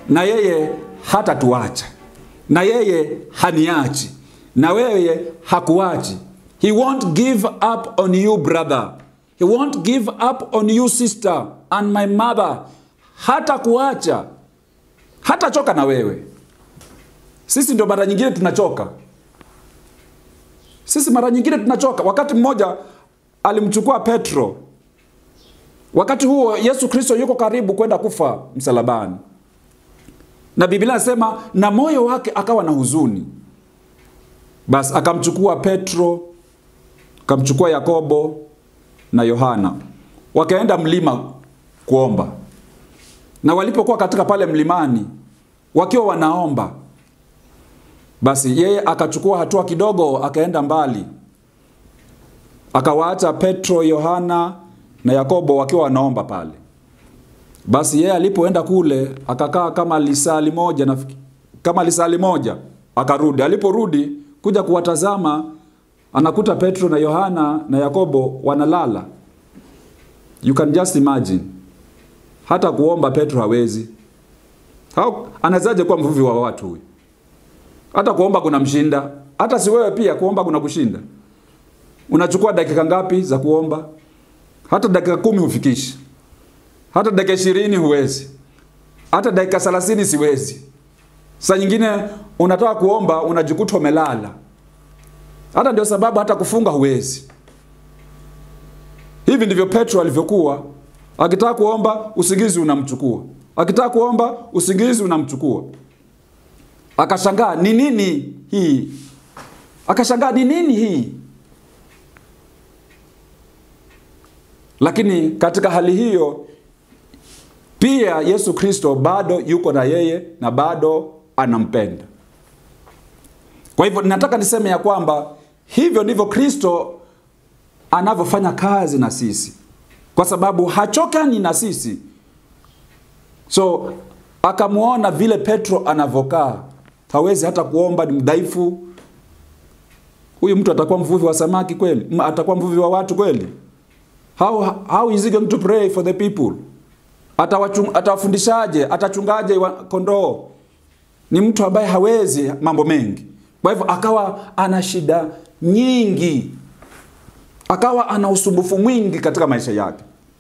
na yeye hatatuacha, na yeye haniachi, na wewe hakuachi. He won't give up on you brother, he won't give up on you sister and my mother. Hata kuacha, hatachoka na wewe. Sisi ndio mara nyingine tunachoka. Sisi mara nyingine tunachoka. Wakati mmoja alimchukua Petro, wakati huo Yesu Kristo yuko karibu kwenda kufa msalabani, na Biblia inasema na moyo wake akawa na huzuni. Basi akamchukua Petro, akamchukua Yakobo na Yohana, wakaenda mlima kuomba, na walipokuwa katika pale mlimani wakiwa wanaomba basi yeye akachukua hatua kidogo, akaenda mbali, akawaacha Petro, Yohana na Yakobo wakiwa wanaomba pale. Basi yeye alipoenda kule akakaa kama lisali moja na kama lisali moja, akarudi. Aliporudi kuja kuwatazama, anakuta Petro na Yohana na Yakobo wanalala. You can just imagine, hata kuomba Petro hawezi. Hao anawezaje kuwa mvuvi wa watu huyu? Hata kuomba kuna mshinda. Hata si wewe pia kuomba kuna kushinda. Unachukua dakika ngapi za kuomba? Hata dakika kumi hufikishi. Hata dakika ishirini huwezi. Hata dakika thelathini siwezi. Saa nyingine unataka kuomba unajikuta umelala. Hata ndio sababu hata kufunga huwezi. Hivi ndivyo Petro alivyokuwa. Akitaka kuomba usingizi unamchukua. Akitaka kuomba usingizi unamchukua. Akashangaa ni nini hii? Akashangaa ni nini hii? Lakini katika hali hiyo pia Yesu Kristo bado yuko na yeye na bado anampenda. Kwa hivyo nataka niseme ya kwamba hivyo ndivyo Kristo anavyofanya kazi na sisi, kwa sababu hachokani na sisi. So akamwona vile Petro anavyokaa, hawezi hata kuomba, ni mdhaifu. Huyu mtu atakuwa mvuvi wa samaki kweli? Atakuwa mvuvi wa watu kweli? How, how is he going to pray for the people? Atawafundishaje? Atachungaje kondoo? Ni mtu ambaye hawezi mambo mengi. Kwa hivyo akawa ana shida nyingi, akawa ana usumbufu mwingi katika maisha yake.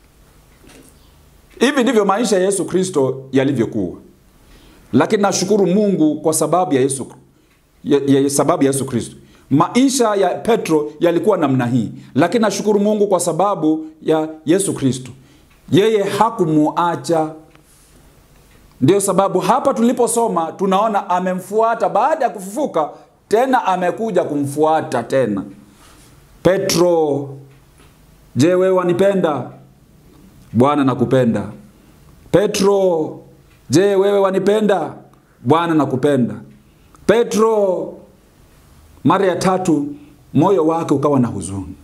Hivi ndivyo maisha ya Yesu Kristo yalivyokuwa, lakini nashukuru Mungu kwa sababu ya Yesu, ya, ya sababu ya Yesu Kristo. Maisha ya Petro yalikuwa namna hii, lakini nashukuru Mungu kwa sababu ya Yesu Kristo. Yeye hakumuacha. Ndio sababu hapa tuliposoma tunaona amemfuata baada ya kufufuka, tena amekuja kumfuata tena. Petro, je, wewe wanipenda? Bwana nakupenda. Petro, je, wewe wanipenda? Bwana nakupenda. Petro, mara ya tatu moyo wake ukawa na huzuni,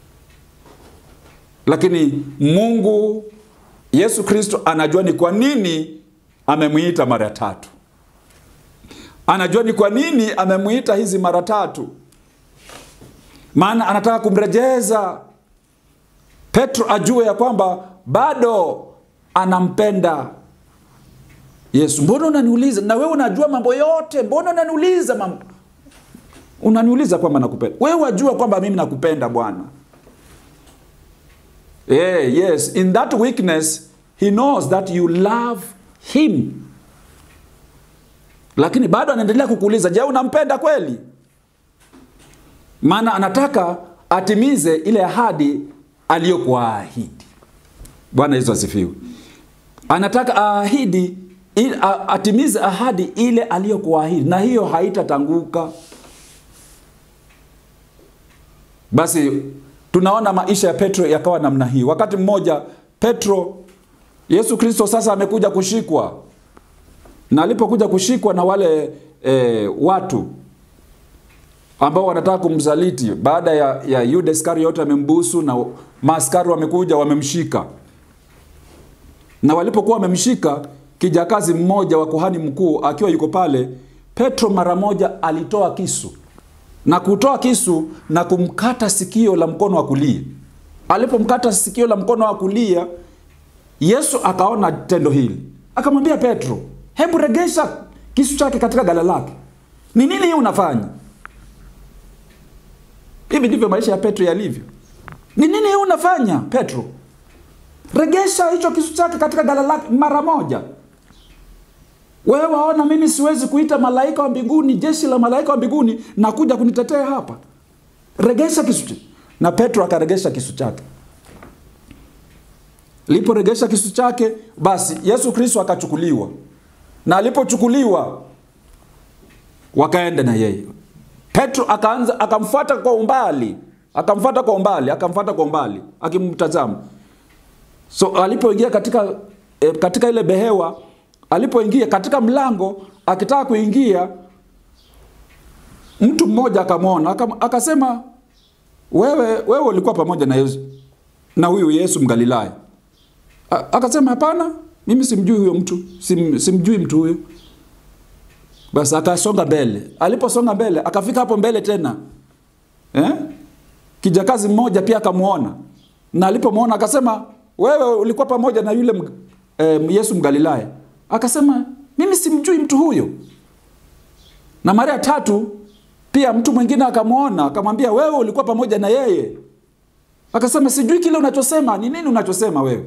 lakini Mungu Yesu Kristo anajua ni kwa nini amemwita mara tatu. Anajua ni kwa nini amemwita hizi mara tatu, maana anataka kumrejeza Petro ajue ya kwamba bado anampenda Yesu. Mbona unaniuliza? Na wewe unajua mambo yote, mbona unaniuliza mambo? Unaniuliza kwamba nakupenda. Wewe wajua kwamba mimi nakupenda Bwana. Yeah, yes, in that weakness he knows that you love him. Lakini bado anaendelea kukuuliza, je, unampenda kweli? Maana anataka atimize ile ahadi aliyokuahidi. Bwana Yesu asifiwe. Anataka aahidi atimize ahadi ile aliyokuahidi, na hiyo haitatanguka. Basi tunaona maisha ya Petro yakawa namna hii. Wakati mmoja Petro, Yesu Kristo sasa amekuja kushikwa, na alipokuja kushikwa na wale e, watu ambao wanataka kumsaliti baada ya, ya Yuda Iskariote amembusu na maaskari wamekuja wamemshika, na walipokuwa wamemshika, kijakazi mmoja wa kuhani mkuu akiwa yuko pale, Petro mara moja alitoa kisu na kutoa kisu na kumkata sikio la mkono wa kulia. Alipomkata sikio la mkono wa kulia, Yesu akaona tendo hili, akamwambia Petro, hebu regesha kisu chake katika gala lake. Ni nini hii unafanya? Hivi ndivyo maisha ya Petro yalivyo. Ni nini hii unafanya Petro? Regesha hicho kisu chake katika gala lake mara moja. Wewe waona mimi siwezi kuita malaika wa mbinguni, jeshi la malaika wa mbinguni na kuja kunitetea hapa? Regesha kisu chake. Na Petro akaregesha kisu chake. Liporegesha kisu chake, basi Yesu Kristo akachukuliwa, na alipochukuliwa wakaenda na yeye. Petro akaanza akamfuata kwa umbali, akamfuata kwa umbali, akamfuata kwa umbali akimtazama. So alipoingia katika e, katika ile behewa, alipoingia katika mlango akitaka kuingia, mtu mmoja akamwona akam, akasema wewe wewe ulikuwa pamoja na Yesu na huyu Yesu Mgalilaya. A- Akasema hapana, mimi simjui huyo mtu, sim, simjui mtu huyo. Basi akasonga mbele. Aliposonga mbele, akafika hapo mbele tena eh? Kijakazi mmoja pia akamwona, na alipomwona akasema, wewe ulikuwa pamoja na yule mga, eh, Yesu Mgalilaya. Akasema mimi simjui mtu huyo. Na mara ya tatu pia mtu mwingine akamwona, akamwambia, wewe ulikuwa pamoja na yeye. Akasema sijui kile unachosema, ni nini unachosema wewe?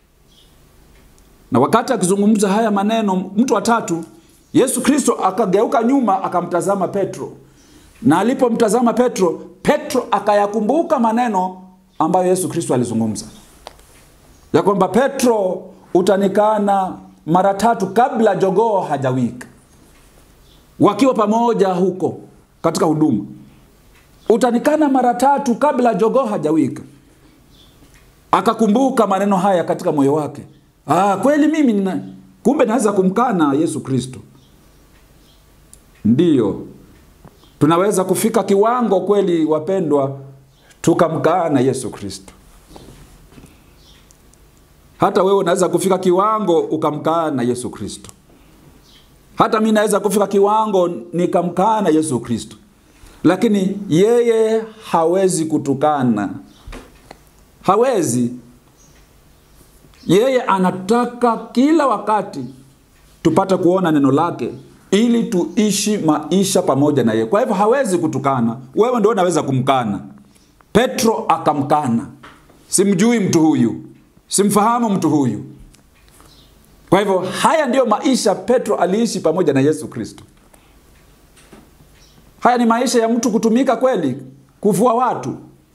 Na wakati akizungumza haya maneno, mtu wa tatu, Yesu Kristo akageuka nyuma akamtazama Petro, na alipomtazama Petro, Petro akayakumbuka maneno ambayo Yesu Kristo alizungumza ya kwamba Petro, utanikana mara tatu kabla jogoo hajawika. Wakiwa pamoja huko katika huduma, utanikana mara tatu kabla jogoo hajawika. Akakumbuka maneno haya katika moyo wake. Ah, kweli mimi nina, kumbe naweza kumkana Yesu Kristo. Ndiyo, tunaweza kufika kiwango kweli, wapendwa, tukamkana Yesu Kristo. Hata wewe unaweza kufika kiwango ukamkana Yesu Kristo. Hata mimi naweza kufika kiwango nikamkana Yesu Kristo, lakini yeye hawezi kutukana, hawezi. Yeye anataka kila wakati tupate kuona neno lake ili tuishi maisha pamoja na yeye. Kwa hivyo hawezi kutukana. Wewe ndio unaweza kumkana. Petro akamkana, simjui mtu huyu, simfahamu mtu huyu. Kwa hivyo haya ndiyo maisha Petro aliishi pamoja na Yesu Kristo. Haya ni maisha ya mtu kutumika kweli, kuvua watu.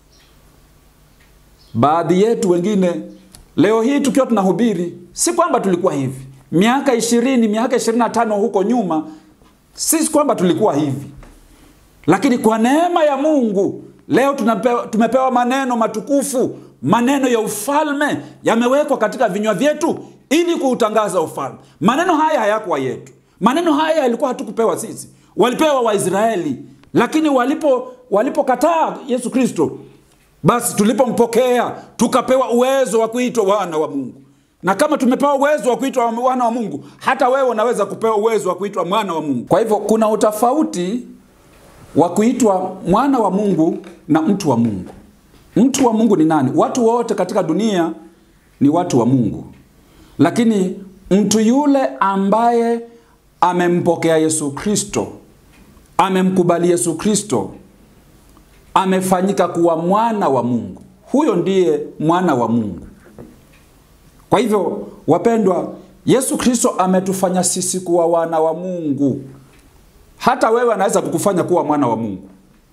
Baadhi yetu wengine leo hii tukiwa tunahubiri, si kwamba tulikuwa hivi miaka ishirini, miaka ishirini na tano huko nyuma, si kwamba tulikuwa hivi, lakini kwa neema ya Mungu leo tunapewa, tumepewa maneno matukufu, maneno ya ufalme yamewekwa katika vinywa vyetu ili kuutangaza ufalme. Maneno haya hayakuwa yetu, maneno haya yalikuwa hatukupewa sisi, walipewa Waisraeli, lakini walipo walipokataa Yesu Kristo, basi tulipompokea tukapewa uwezo wa kuitwa wana wa Mungu. Na kama tumepewa uwezo wa kuitwa wana wa Mungu, hata wewe unaweza kupewa uwezo wa kuitwa mwana wa Mungu. Kwa hivyo kuna utofauti wa kuitwa mwana wa Mungu na mtu wa Mungu. Mtu wa Mungu ni nani? Watu wote katika dunia ni watu wa Mungu, lakini mtu yule ambaye amempokea Yesu Kristo, amemkubali Yesu Kristo, amefanyika kuwa mwana wa Mungu, huyo ndiye mwana wa Mungu. Kwa hivyo wapendwa, Yesu Kristo ametufanya sisi kuwa wana wa Mungu. Hata wewe anaweza kukufanya kuwa mwana wa Mungu.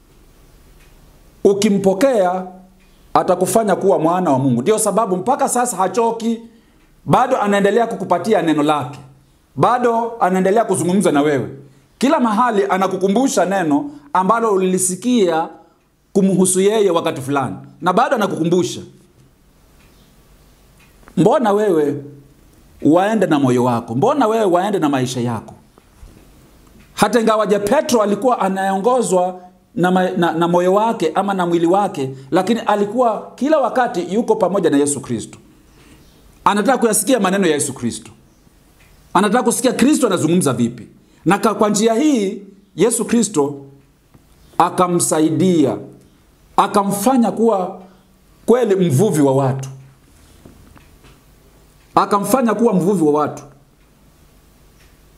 Ukimpokea atakufanya kuwa mwana wa Mungu. Ndio sababu mpaka sasa hachoki, bado anaendelea kukupatia neno lake, bado anaendelea kuzungumza na wewe. Kila mahali anakukumbusha neno ambalo ulilisikia kumhusu yeye wakati fulani, na bado anakukumbusha. Mbona wewe waende na moyo wako? Mbona wewe waende na maisha yako? Hata ingawaje Petro alikuwa anaongozwa na, ma, na, na moyo wake ama na mwili wake, lakini alikuwa kila wakati yuko pamoja na Yesu Kristo. Anataka kuyasikia maneno ya Yesu Kristo, anataka kusikia Kristo anazungumza vipi, na kwa njia hii Yesu Kristo akamsaidia, akamfanya kuwa kweli mvuvi wa watu akamfanya kuwa mvuvi wa watu.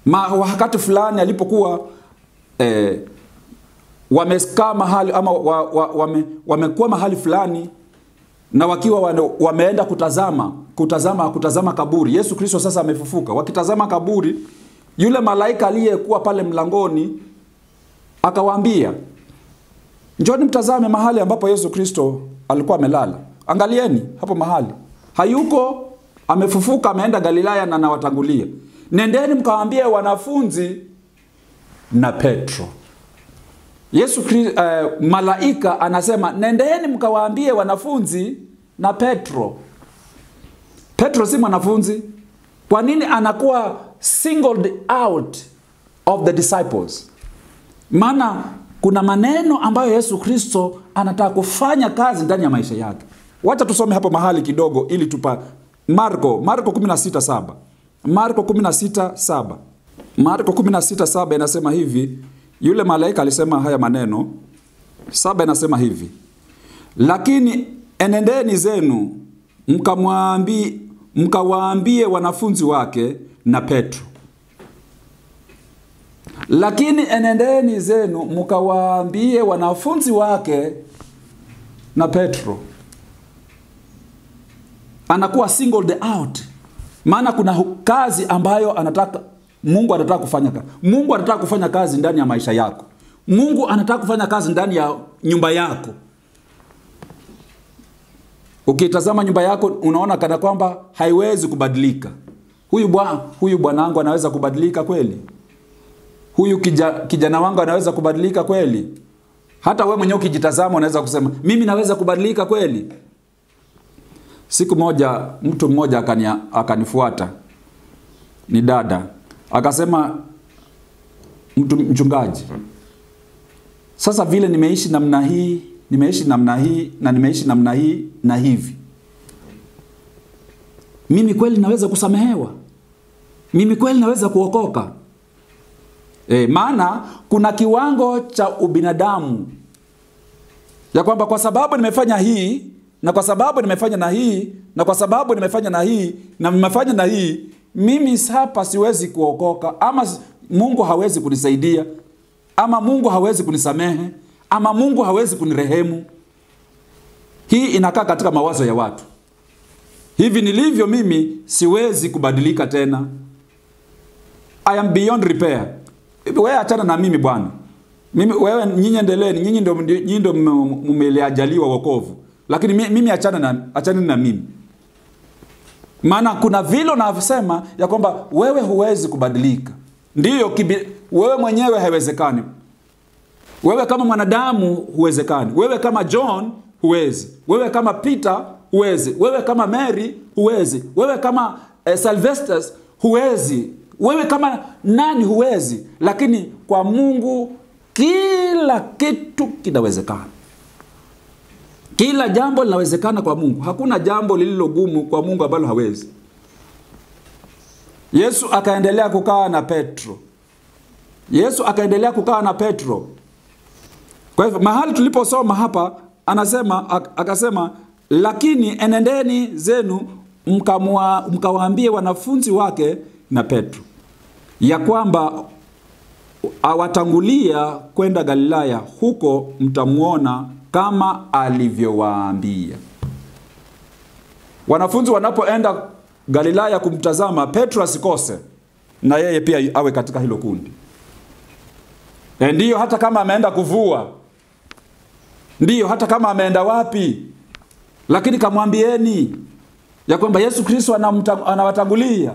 Ma, wakati fulani alipokuwa eh, wamekaa mahali ama wa, wa, wame, wamekuwa mahali fulani na wakiwa wane, wameenda kutazama kutazama kutazama kaburi. Yesu Kristo sasa amefufuka. Wakitazama kaburi, yule malaika aliyekuwa pale mlangoni akawaambia, njoni mtazame mahali ambapo Yesu Kristo alikuwa amelala. Angalieni hapo mahali hayuko, amefufuka, ameenda Galilaya na nawatangulia. Nendeni mkawaambie wanafunzi na Petro. Yesu Kristo, uh, malaika anasema nendeni mkawaambie wanafunzi na Petro. Petro si mwanafunzi. Kwa nini anakuwa singled out of the disciples? Maana kuna maneno ambayo Yesu Kristo anataka kufanya kazi ndani ya maisha yake. Wacha tusome hapo mahali kidogo ili tupa Marko, Marko 16:7. Marko 16:7. Marko 16:7 inasema hivi, yule malaika alisema haya maneno. Saba inasema hivi, lakini enendeni zenu mkamwambie mkawaambie wanafunzi wake na Petro. Lakini enendeni zenu mkawaambie wanafunzi wake na Petro. Anakuwa singled out, maana kuna kazi ambayo anataka Mungu anataka kufanya kazi. Mungu anataka kufanya kazi ndani ya maisha yako. Mungu anataka kufanya kazi ndani ya nyumba yako. Ukitazama nyumba yako unaona kana kwamba haiwezi kubadilika. Huyu bwana huyu bwanangu anaweza kubadilika kweli? Huyu kija, kijana wangu anaweza kubadilika kweli? Hata we mwenyewe ukijitazama unaweza kusema mimi naweza kubadilika kweli? Siku moja mtu mmoja akania, akanifuata ni dada akasema, mtu mchungaji, sasa vile nimeishi namna hii nimeishi namna hii na nimeishi namna hii na hivi, mimi kweli naweza kusamehewa? Mimi kweli naweza kuokoka? E, maana kuna kiwango cha ubinadamu ya kwamba kwa sababu nimefanya hii na kwa sababu nimefanya na hii na kwa sababu nimefanya na hii na nimefanya na hii, mimi hapa siwezi kuokoka, ama Mungu hawezi kunisaidia, ama Mungu hawezi kunisamehe ama Mungu hawezi kunirehemu. Hii inakaa katika mawazo ya watu. Hivi nilivyo mimi siwezi kubadilika tena. I am beyond repair. Wewe achana na mimi bwana. Mimi wewe nyinyi endeleeni, nyinyi ndio nyinyi ndio mmeliajaliwa wokovu. Lakini mimi achana na achana na mimi. Maana kuna vile unavyosema ya kwamba wewe huwezi kubadilika. Ndiyo wewe mwenyewe haiwezekani. Wewe kama mwanadamu huwezekani. Wewe kama John huwezi. Wewe kama Peter huwezi. Wewe kama Mary huwezi. Wewe kama eh, Sylvester huwezi. Wewe kama nani huwezi. Lakini kwa Mungu kila kitu kinawezekana. Kila jambo linawezekana kwa Mungu. Hakuna jambo lililogumu kwa Mungu ambalo hawezi. Yesu akaendelea kukaa na Petro. Yesu akaendelea kukaa na Petro. Kwa hivyo mahali tuliposoma hapa anasema akasema, lakini enendeni zenu mkawaambie wanafunzi wake na Petro ya kwamba awatangulia kwenda Galilaya, huko mtamwona kama alivyowaambia. Wanafunzi wanapoenda Galilaya kumtazama Petro, asikose na yeye pia awe katika hilo kundi. E, ndiyo hata kama ameenda kuvua ndiyo hata kama ameenda wapi, lakini kamwambieni ya kwamba Yesu Kristo anawatangulia.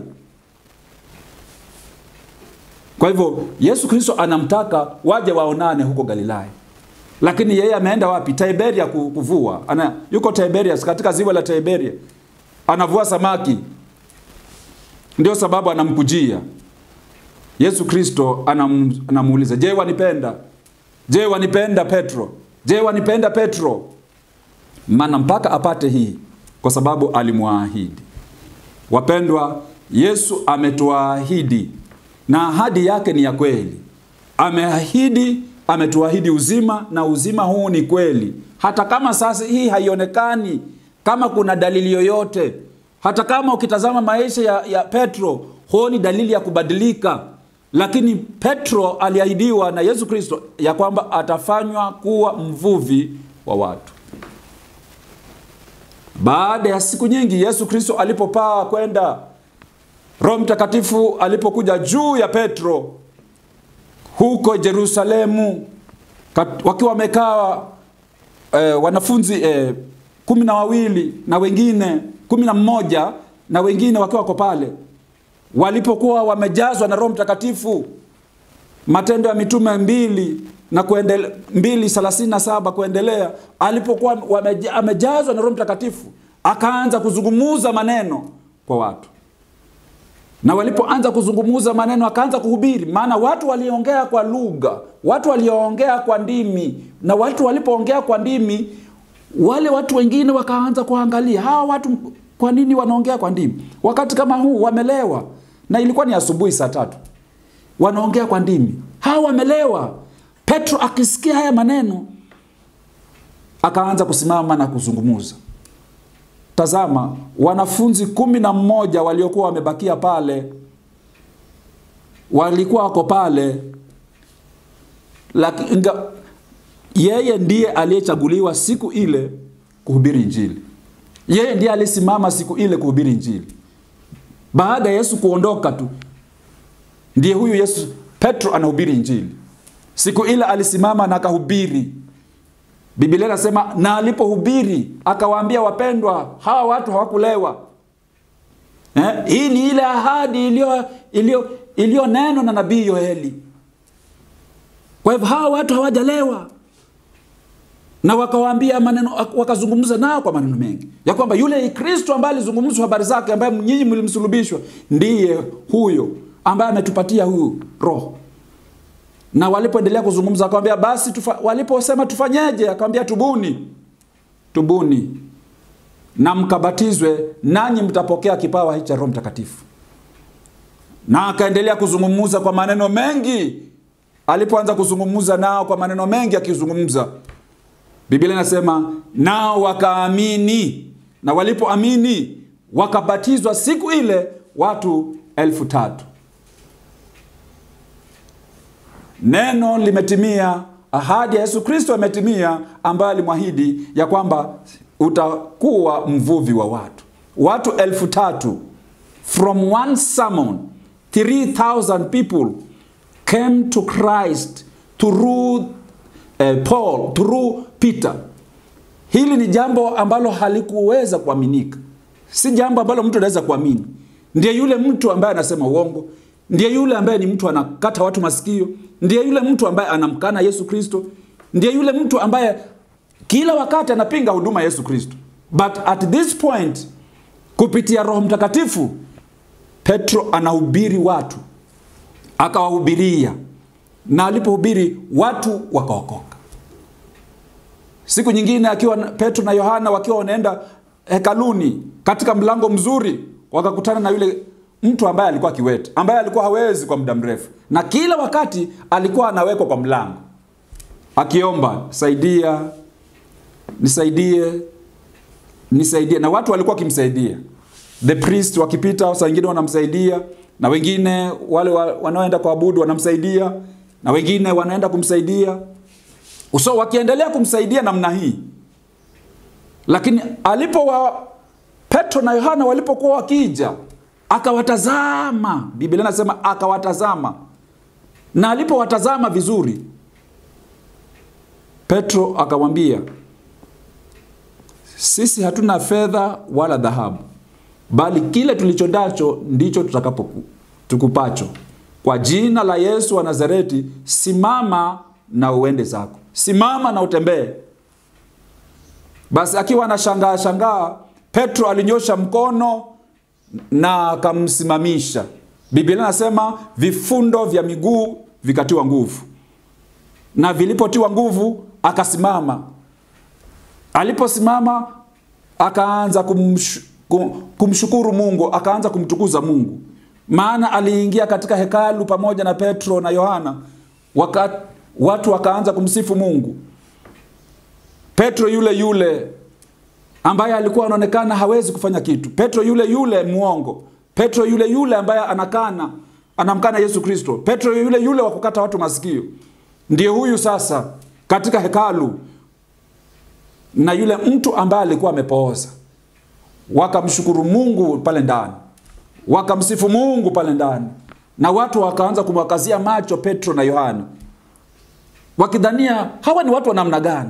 Kwa hivyo Yesu Kristo anamtaka waje waonane huko Galilaya, lakini yeye ameenda wapi? Tiberia kuvua. Ana, yuko Tiberias, katika ziwa la Tiberia anavua samaki, ndio sababu anamkujia Yesu Kristo. Anam, anamuuliza je, wanipenda? Je, wanipenda Petro? Je, wanipenda Petro? Maana mpaka apate hii, kwa sababu alimwaahidi. Wapendwa, Yesu ametuahidi na ahadi yake ni ya kweli. Ameahidi, ametuahidi uzima, na uzima huu ni kweli, hata kama sasa hii haionekani kama kuna dalili yoyote. Hata kama ukitazama maisha ya, ya Petro huoni dalili ya kubadilika, lakini Petro aliahidiwa na Yesu Kristo ya kwamba atafanywa kuwa mvuvi wa watu. Baada ya siku nyingi, Yesu Kristo alipopaa kwenda, Roho Mtakatifu alipokuja juu ya Petro huko Yerusalemu, kat- wakiwa wamekaa eh, wanafunzi eh, kumi na wawili na wengine kumi na mmoja na wengine wakiwa wako pale, walipokuwa wamejazwa na Roho Mtakatifu, Matendo ya Mitume mbili na kuendele, mbili thelathini na saba kuendelea, alipokuwa wameja- amejazwa na Roho Mtakatifu akaanza kuzungumuza maneno kwa watu, na walipoanza kuzungumuza maneno akaanza kuhubiri, maana watu waliongea kwa lugha, watu waliongea kwa ndimi, na watu walipoongea kwa ndimi, wale watu wengine wakaanza kuangalia hawa watu, kwa nini wanaongea kwa ndimi wakati kama huu? Wamelewa, na ilikuwa ni asubuhi saa tatu wanaongea kwa ndimi, hawa wamelewa. Petro akisikia haya maneno akaanza kusimama na kuzungumuza. Tazama, wanafunzi kumi na mmoja waliokuwa wamebakia pale walikuwa wako pale, lakini inga- yeye ndiye aliyechaguliwa siku ile kuhubiri Injili. Yeye ndiye alisimama siku ile kuhubiri Injili. Baada ya Yesu kuondoka tu, ndiye huyu Yesu Petro anahubiri Injili. Siku ile alisimama na akahubiri. Biblia inasema na alipohubiri akawaambia, wapendwa, hawa watu hawakulewa. Eh, hii ni ile ahadi iliyo iliyo iliyonenwa na nabii Yoeli. Kwa hivyo hawa watu hawajalewa, na wakawaambia maneno, wakazungumza nao kwa maneno mengi ya kwamba yule Kristo ambaye alizungumzwa habari zake, ambaye nyinyi mlimsulubishwa, ndiye huyo ambaye ametupatia huyu Roho. Na walipoendelea kuzungumza, akamwambia basi tufa, waliposema tufanyeje? Akamwambia tubuni, tubuni na mkabatizwe, nanyi mtapokea kipawa hichi cha Roho Mtakatifu. Na akaendelea kuzungumza kwa maneno mengi. Alipoanza kuzungumza nao kwa maneno mengi, akizungumza, Biblia inasema nao wakaamini, na walipoamini wakabatizwa siku ile watu elfu tatu. Neno limetimia, ahadi ya Yesu Kristo imetimia, ambayo alimwahidi ya kwamba utakuwa mvuvi wa watu. Watu elfu tatu from one sermon 3000 people came to Christ through eh, Paul through Peter. Hili ni jambo ambalo halikuweza kuaminika, si jambo ambalo mtu anaweza kuamini. Ndiye yule mtu ambaye anasema uongo, ndiye yule ambaye ni mtu anakata watu masikio, ndiye yule mtu ambaye anamkana Yesu Kristo, ndiye yule mtu ambaye kila wakati anapinga huduma ya Yesu Kristo. But at this point, kupitia Roho Mtakatifu, Petro anahubiri watu, akawahubiria, na alipohubiri watu wakaokoka. Siku nyingine akiwa Petro na Yohana wakiwa wanaenda hekaluni, katika mlango mzuri wakakutana na yule mtu ambaye alikuwa kiwete, ambaye alikuwa hawezi kwa muda mrefu, na kila wakati alikuwa anawekwa kwa mlango akiomba, saidia, nisaidie, nisaidie, na watu walikuwa wakimsaidia. The priest wakipita, saa wengine wanamsaidia, na wengine wale wanaoenda kuabudu wanamsaidia, na wengine wanaenda kumsaidia so wakiendelea kumsaidia namna hii, lakini alipo wa Petro na Yohana walipokuwa wakija, akawatazama. Biblia inasema akawatazama, na alipowatazama vizuri, Petro akamwambia, sisi hatuna fedha wala dhahabu, bali kile tulicho nacho ndicho tutakapo tukupacho. Kwa jina la Yesu wa Nazareti, simama na uende zako simama na utembee. Basi akiwa anashangaa shangaa, Petro alinyosha mkono na akamsimamisha. Biblia inasema vifundo vya miguu vikatiwa nguvu, na vilipotiwa nguvu akasimama. Aliposimama akaanza kumsh, kumshukuru Mungu, akaanza kumtukuza Mungu, maana aliingia katika hekalu pamoja na Petro na Yohana wakati watu wakaanza kumsifu Mungu. Petro yule yule ambaye alikuwa anaonekana hawezi kufanya kitu, Petro yule yule muongo, Petro yule yule ambaye anakana anamkana Yesu Kristo. Petro yule yule wa kukata watu masikio ndiye huyu sasa katika hekalu, na yule mtu ambaye alikuwa amepooza, wakamshukuru Mungu pale ndani, wakamsifu Mungu pale ndani, na watu wakaanza kumwakazia macho Petro na Yohana wakidhania hawa ni watu wa namna gani.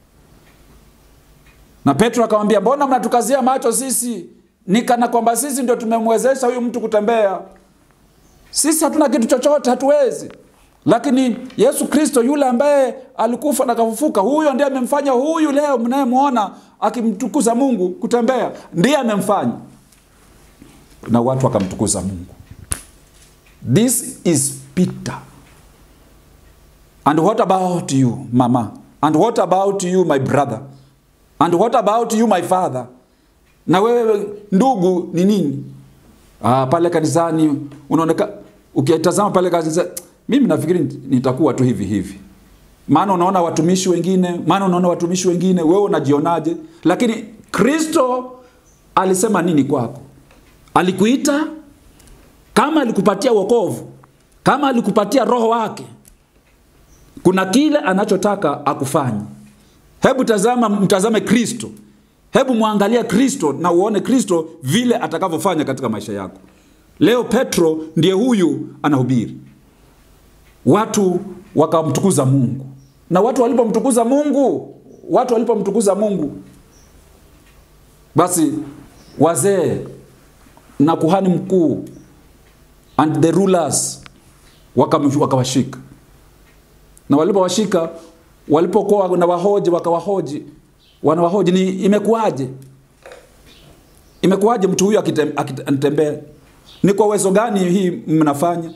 Na Petro akamwambia, mbona mnatukazia macho sisi? Ni kana kwamba sisi ndio tumemwezesha huyu mtu kutembea. Sisi hatuna kitu chochote, hatuwezi. Lakini Yesu Kristo yule ambaye alikufa na kafufuka, huyo ndiye amemfanya huyu leo mnayemwona akimtukuza Mungu kutembea, ndiye amemfanya. Na watu wakamtukuza Mungu. This is Peter. And what about you, mama? And what about you, my brother? And what about you, my father? Na wewe ndugu ni nini? Ah, pale kanisani unaoneka ukitazama pale kanisani, mimi nafikiri nitakuwa tu hivi hivi. Maana unaona watumishi wengine, maana unaona watumishi wengine, wewe unajionaje? Lakini Kristo alisema nini kwako? Alikuita kama alikupatia wokovu, kama alikupatia roho wake, kuna kile anachotaka akufanye. Hebu tazama, mtazame Kristo, hebu mwangalia Kristo na uone Kristo vile atakavyofanya katika maisha yako. Leo Petro ndiye huyu anahubiri, watu wakamtukuza Mungu, na watu walipomtukuza Mungu, watu walipomtukuza Mungu, basi wazee na kuhani mkuu and the rulers wakawashika na walipowashika walipokuwa na wahoji wakawahoji wanawahoji ni imekuwaje imekuwaje mtu huyu akitembea ni kwa uwezo gani hii mnafanya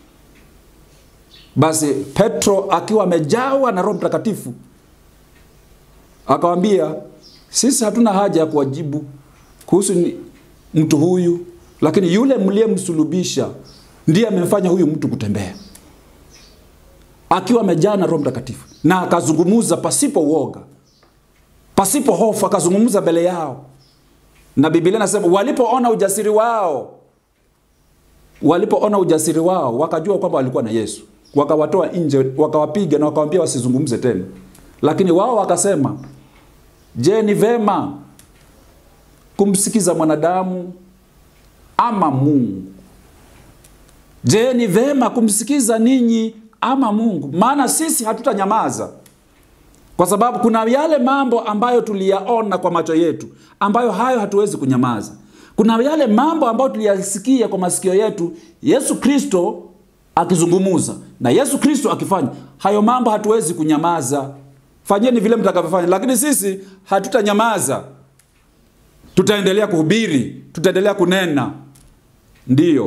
basi petro akiwa amejawa na roho mtakatifu akawambia sisi hatuna haja ya kuwajibu kuhusu mtu huyu lakini yule mliyemsulubisha ndiye amemfanya huyu mtu kutembea akiwa amejaa na Roho Mtakatifu na akazungumza pasipo uoga, pasipo hofu, akazungumza mbele yao, na Biblia inasema walipoona ujasiri wao, walipoona ujasiri wao wakajua kwamba walikuwa na Yesu, wakawatoa nje, wakawapiga na wakawambia wasizungumze tena. Lakini wao wakasema, je, ni vema kumsikiza mwanadamu ama Mungu? Je, ni vema kumsikiza ninyi ama Mungu? Maana sisi hatutanyamaza, kwa sababu kuna yale mambo ambayo tuliyaona kwa macho yetu, ambayo hayo hatuwezi kunyamaza. Kuna yale mambo ambayo tuliyasikia kwa masikio yetu, Yesu Kristo akizungumuza na Yesu Kristo akifanya hayo mambo, hatuwezi kunyamaza. Fanyeni vile mtakavyofanya, lakini sisi hatutanyamaza, tutaendelea kuhubiri, tutaendelea kunena. Ndiyo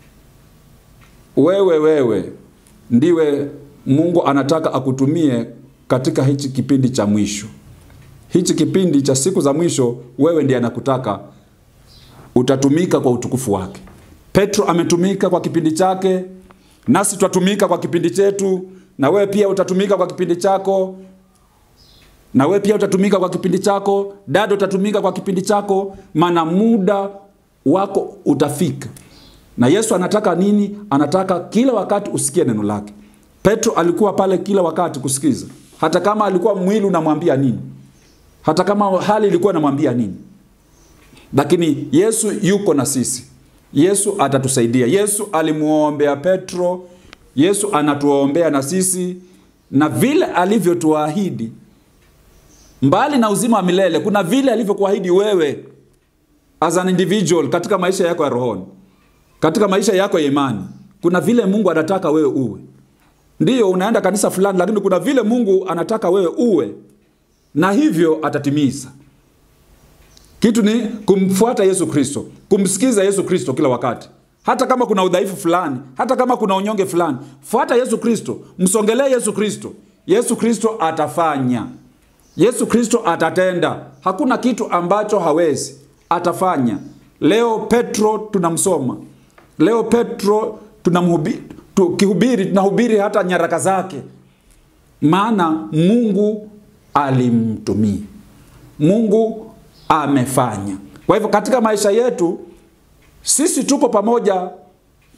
wewe, wewe ndiwe Mungu anataka akutumie katika hichi kipindi cha mwisho, hichi kipindi cha siku za mwisho. Wewe ndiye anakutaka utatumika kwa utukufu wake. Petro ametumika kwa kipindi chake, nasi tutatumika kwa kipindi chetu, na wewe pia utatumika kwa kipindi chako, na wewe pia utatumika kwa kipindi chako, dada utatumika kwa kipindi chako, maana muda wako utafika. Na Yesu anataka nini? Anataka kila wakati usikie neno lake. Petro alikuwa pale kila wakati kusikiza, hata kama alikuwa mwili unamwambia nini, hata kama hali ilikuwa inamwambia nini, lakini Yesu yuko na sisi. Yesu atatusaidia. Yesu alimuombea Petro, Yesu anatuombea na sisi, na vile alivyotuahidi, mbali na uzima wa milele, kuna vile alivyokuahidi wewe as an individual katika maisha yako ya rohoni katika maisha yako ya imani, kuna vile Mungu anataka wewe uwe. Ndiyo unaenda kanisa fulani, lakini kuna vile Mungu anataka wewe uwe, na hivyo atatimiza. Kitu ni kumfuata Yesu Kristo, kumsikiza Yesu Kristo kila wakati, hata kama kuna udhaifu fulani, hata kama kuna unyonge fulani, fuata Yesu Kristo, msongelee Yesu Kristo. Yesu Kristo atafanya, Yesu Kristo atatenda. Hakuna kitu ambacho hawezi, atafanya. Leo Petro tunamsoma Leo Petro tunamhubiri, tukihubiri tunahubiri hata nyaraka zake, maana Mungu alimtumia, Mungu amefanya. Kwa hivyo katika maisha yetu sisi tuko pamoja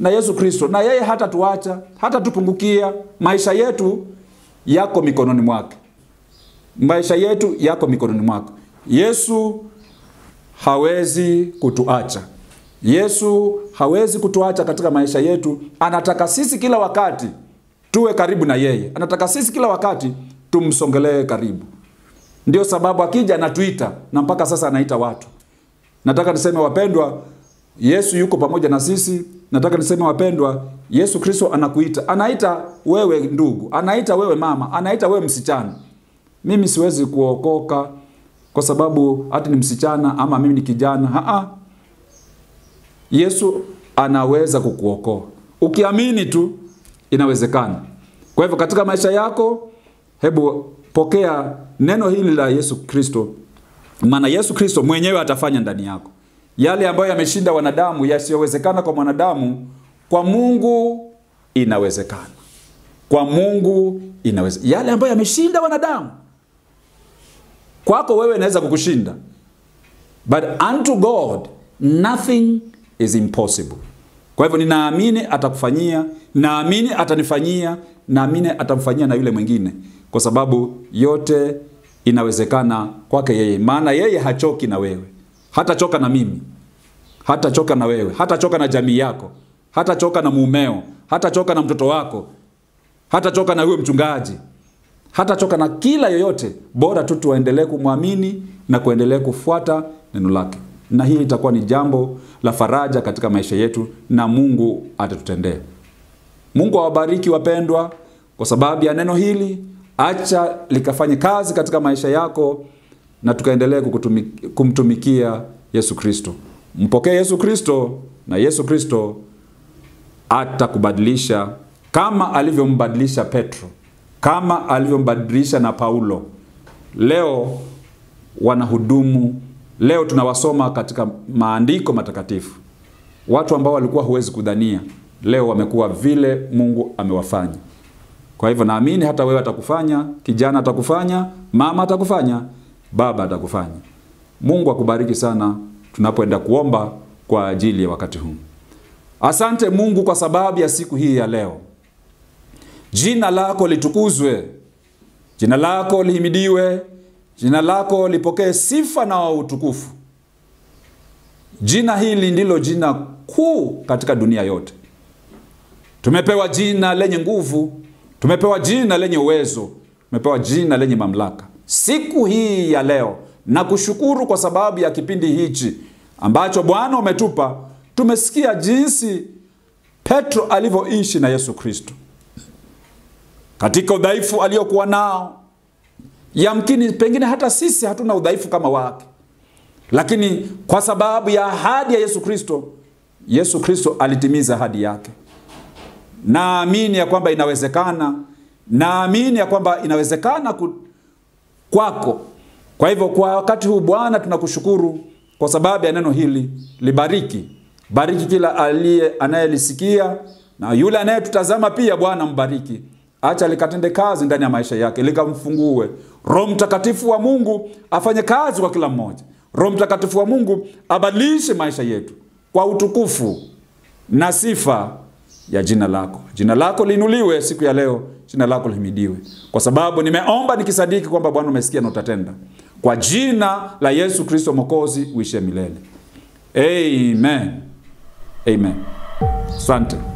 na Yesu Kristo, na yeye hatatuacha, hatatupungukia. Maisha yetu yako mikononi mwake, maisha yetu yako mikononi mwako. Yesu hawezi kutuacha. Yesu hawezi kutuacha katika maisha yetu. Anataka sisi kila wakati tuwe karibu na yeye, anataka sisi kila wakati tumsongelee karibu. Ndio sababu akija anatuita, na mpaka sasa anaita watu. Nataka niseme wapendwa, Yesu yuko pamoja na sisi. Nataka niseme wapendwa, Yesu Kristo anakuita, anaita wewe ndugu, anaita wewe mama, anaita wewe msichana. Mimi siwezi kuokoka kwa sababu hata ni msichana ama mimi ni kijana. Haa. Yesu anaweza kukuokoa ukiamini tu, inawezekana. Kwa hivyo katika maisha yako, hebu pokea neno hili la Yesu Kristo, maana Yesu Kristo mwenyewe atafanya ndani yako yale ambayo yameshinda wanadamu, yasiyowezekana kwa mwanadamu, kwa Mungu inawezekana. Kwa Mungu inawezekana. Yale ambayo yameshinda wanadamu, kwako wewe inaweza kukushinda, but unto God nothing is impossible. Kwa hivyo ninaamini atakufanyia, naamini atanifanyia, naamini atamfanyia na yule mwingine, kwa sababu yote inawezekana kwake yeye, maana yeye hachoki na wewe, hatachoka na mimi, hatachoka na wewe, hatachoka na jamii yako, hatachoka na mumeo, hatachoka na mtoto wako, hatachoka na huyo mchungaji, hatachoka na kila yoyote, bora tu tuendelee kumwamini na kuendelea kufuata neno lake, na hii itakuwa ni jambo la faraja katika maisha yetu, na Mungu atatutendea. Mungu awabariki wapendwa, kwa sababu ya neno hili. Acha likafanye kazi katika maisha yako, na tukaendelee kumtumikia Yesu Kristo. Mpokee Yesu Kristo, na Yesu Kristo atakubadilisha kama alivyombadilisha Petro, kama alivyombadilisha na Paulo. Leo wanahudumu, leo tunawasoma katika maandiko matakatifu, watu ambao walikuwa huwezi kudhania, leo wamekuwa vile Mungu amewafanya. Kwa hivyo naamini hata wewe atakufanya, kijana atakufanya, mama atakufanya, baba atakufanya. Mungu akubariki sana tunapoenda kuomba kwa ajili ya wakati huu. Asante Mungu kwa sababu ya siku hii ya leo. Jina lako litukuzwe, jina lako lihimidiwe, jina lako lipokee sifa na utukufu. Jina hili ndilo jina kuu katika dunia yote. Tumepewa jina lenye nguvu, tumepewa jina lenye uwezo, tumepewa jina lenye mamlaka. Siku hii ya leo na kushukuru kwa sababu ya kipindi hichi ambacho Bwana umetupa. Tumesikia jinsi Petro alivyoishi na Yesu Kristo katika udhaifu aliokuwa nao. Yamkini pengine hata sisi hatuna udhaifu kama wake, lakini kwa sababu ya ahadi ya Yesu Kristo, Yesu Kristo alitimiza ahadi yake. Naamini ya kwamba inawezekana, naamini ya kwamba inawezekana ku, kwako. Kwa hivyo kwa wakati huu Bwana, tunakushukuru kwa sababu ya neno hili. Libariki, bariki kila aliye anayelisikia na yule anayetutazama pia. Bwana mbariki, acha likatende kazi ndani ya maisha yake, likamfungue. Roho Mtakatifu wa Mungu afanye kazi kwa kila mmoja. Roho Mtakatifu wa Mungu abadilishe maisha yetu kwa utukufu na sifa ya jina lako. Jina lako liinuliwe siku ya leo, jina lako lihimidiwe, kwa sababu nimeomba nikisadiki kwamba Bwana umesikia na utatenda, kwa jina la Yesu Kristo Mwokozi uishie milele. Amen. Amen. Asante.